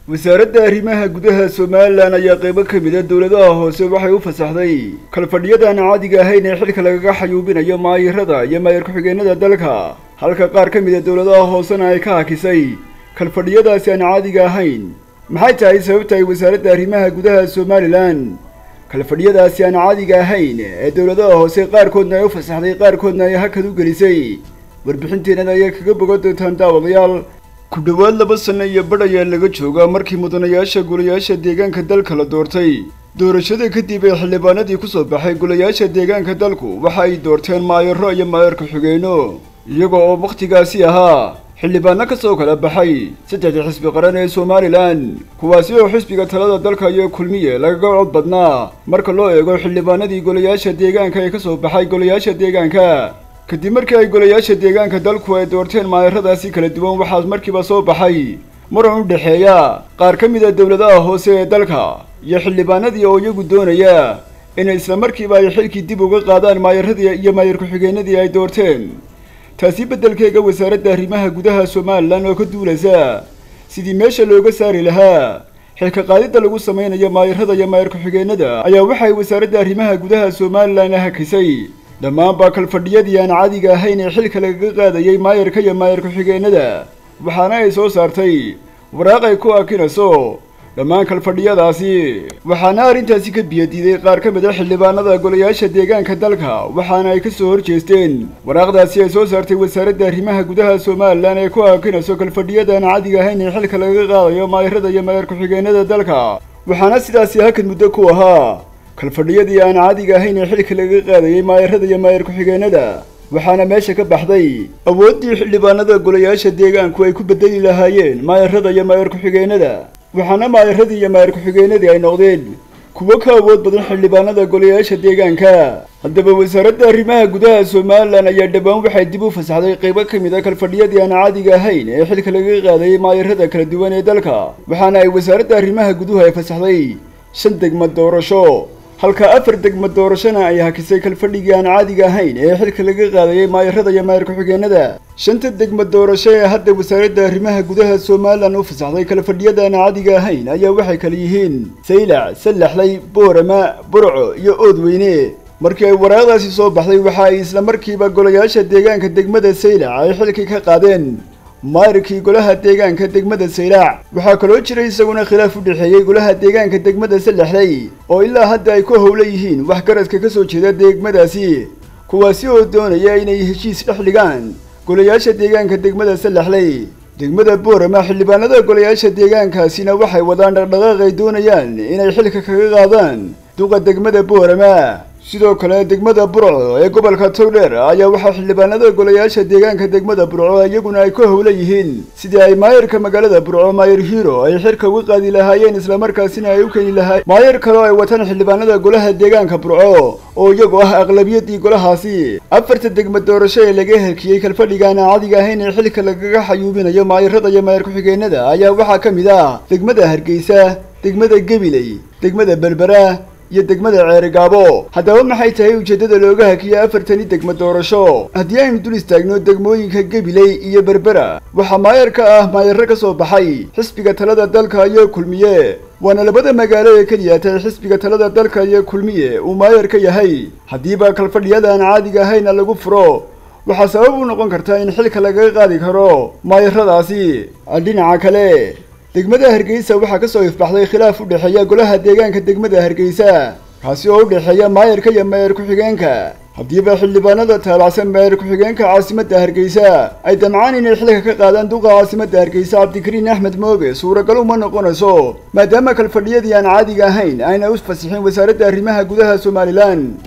wasaaradda arrimaha gudaha somalilan ayaa qeybo ka mid a dowladaha hoose waxay u fasaxday kalfadhiyadan caadiga ahayn ee xilka lagaga xayuubinayo maayirada iyo maayir ku-xigeenada dalka halka qaar ka mid a dowladaha hoosena ay ka hakisay kalfadhiyadaasi aan caadiga ahayn maxay tahay sababta ay wasaaradda arrimaha gudaha somalilan kalfadhiyadaasi aan caadiga ahayn ee dowladaha hoose qaarkoodna ay u fasaxday qaarkoodna ay hakad u gelisay warbixinteenada ayay kaga bogan doontaan daawadayaal ku dhowaad laba sano iyo badh ayaa laga joogaa markii mudanayaasha golayaasha deegaanka dalka la doortay doorashada kadib ee xildhibaanadii kusoo baxay golayaasha deegaanka dalku waxa ay doorteen maayaro iyo maayar ku-xigeenno iyaga oo wakhtigaasi ahaa xildhibaano ka soo kala baxay saddexda xisbi qaran ee somalilan kuwaasi oo xisbiga talada dalka iyo kulmiye lagaga cod badnaa marka loo eego xildhibaanadii golayaasha deegaanka ee kasoo baxay golayaasha deegaanka kadib markii ay golayaasha deegaanka dalku ay doorteen maayaradaasi kala duwan waxaas markiiba soo baxay muran u dhexeeya qaar ka mid a dowladaha hoose ee dalka iyo xildhibaanadii oo iyagu doonaya inay isla markiiba ay xilkii dib uga qaadaan maayaradii iyo maayar ku-xigeenadii ay doorteen taasi beddelkeega wasaaradda arrimaha gudaha somalilan oo ka duulaysa sidii meesha looga saari lahaa xilka qaadidda lagu samaynayo maayarada iyo maayar ku-xigeenada ayaa waxay wasaaradda arrimaha gudaha somalilan hakisay dhammaanba kalfadhiyadii aan caadiga ahayn ee xilka lagaga qaadayay maayarka iyo maayar ku-xigeenada waxaana ay soo saartay waraaq ay ku akinayso dhammaan kalfadhiyadaasi waxaana arrintaasi ka biyadiiday qaar ka mid a xildhibaanada golayaasha deegaanka dalka waxaana ay ka soo horjeesteen waraaqdaasi ay soo saartay wasaaradda arrimaha gudaha somalilan ee ku akinayso kalfadhiyadaan caadiga ahayn ee xilka lagaga qaadayo maayarada iyo maayar ku-xigeenada dalka waxaana sidaasi hakad muddo ku ahaa kalfadhiyadii aan caadiga ahayn ee xilka lagaga qaadayay maayarada iyo maayar ku-xigeenada waxaana meesha ka baxday awooddii xildhibaanada golayaasha deegaanku ay ku bedeli lahaayeen maayarada iyo maayar ku-xigeenada waxaana maayaradii iyo maayar ku-xigeenadii ay noqdeen kuwo ka awood badan xildhibaanada golayaasha deegaanka haddaba wasaaradda arrimaha gudaha somalilan ayaa dhowaan waxay dib u fasaxday qeybo ka mid a kalfadhiyadii aan caadiga ahayn ee xilka lagaga qaadayay maayarada kala duwan ee dalka waxaana ay wasaaradda arrimaha guduhu ay fasaxday shan degma doorasho halka afar degma doorashona ay hakisay kalfadhigii aan caadiga ahayn ee xilka laga qaadayay maayarada iyo maayar ku-xigeenada shanta degma doorasho ee hadda wasaaradda arrimaha gudaha somalilan u fasaxday kalfadhiyada aan caadiga ahayn ayaa waxay kala yihiin saylac sallaxlay boorama burco iyo oodweyne markii ay waraaqdaasi soo baxday waxa ay isla markiiba golayaasha deegaanka degmada saylac ay xilkii ka qaadeen maayarkii golaha deegaanka degmada saylac waxaa kaloo jiray isaguna khilaaf u dhexeeyey golaha deegaanka degmada sallaxley oo ilaa hadda ay ku howla yihiin wax garadka ka soo jeeda degmadaasi kuwaasi oo doonaya inay heshiis dhex dhigaan golayaasha deegaanka degmada sallaxley degmada boorama xildhibaanada golayaasha deegaankaasina waxay wadaan dhaqdhaqaaq ay doonayaan inay xilka kaga qaadaan duqa degmada boorama sidoo kale degmada burco ee gobolka togdheer ayaa waxaa xildhibaanada golayaasha deegaanka degmada burco iyaguna ay ku howla yihiin sidii ay maayarka magaalada burco maayar hiro ay xirka uga qaadi lahaayeen islamarkaasina ay u keeni lahaayeen maayar kaleo ay wataan xildhibaanada golaha deegaanka burco oo iyagu ah aqlabiyadii golahaasi afarta degma doorasho ee laga helkiyey kalfadhigaana caadiga ahayn ee xilka lagaga xayuubinayo maayarada iyo maayar ku-xigeenada ayaa waxaa ka mid ah degmada hargeysa degmada gebiley degmada berbera iyo degmada ceerigaabo haddaba maxay tahay ujeeddada looga hakiya afartani degma doorasho haddii aynu dul istaagno degmooyinka gebiley iyo berbera waxaa maayar ka ah maayarro ka soo baxay xisbiga talada dalka iyo kulmiye waana labada magaalo ee keliya tahay xisbiga talada dalka iyo kulmiye uu maayar ka yahay haddiiba kalfadhiyadaan caadiga ahayna lagu furo waxaa sabab u noqon karta in xilka lagaga qaadi karo maayaradaasi dhinaca kale degmada hargeysa waxaa ka soo ifbaxday khilaaf u dhexeeya golaha deegaanka degmada hargeysa kaasi oo u dhexeeya maayarka iyo maayar ku-xigeenka haddiiba xildhibaanada taalacsan maayar ku-xigeenka caasimadda hargeysa ay damcaan inay xilka ka qaadaan duqa caasimadda hargeysa cabdikariin axmed mooge suuragal uma noqonayso maadaama kalfadhiyadii aan caadiga ahayn ayna u fasixin wasaaradda arrimaha gudaha somalilan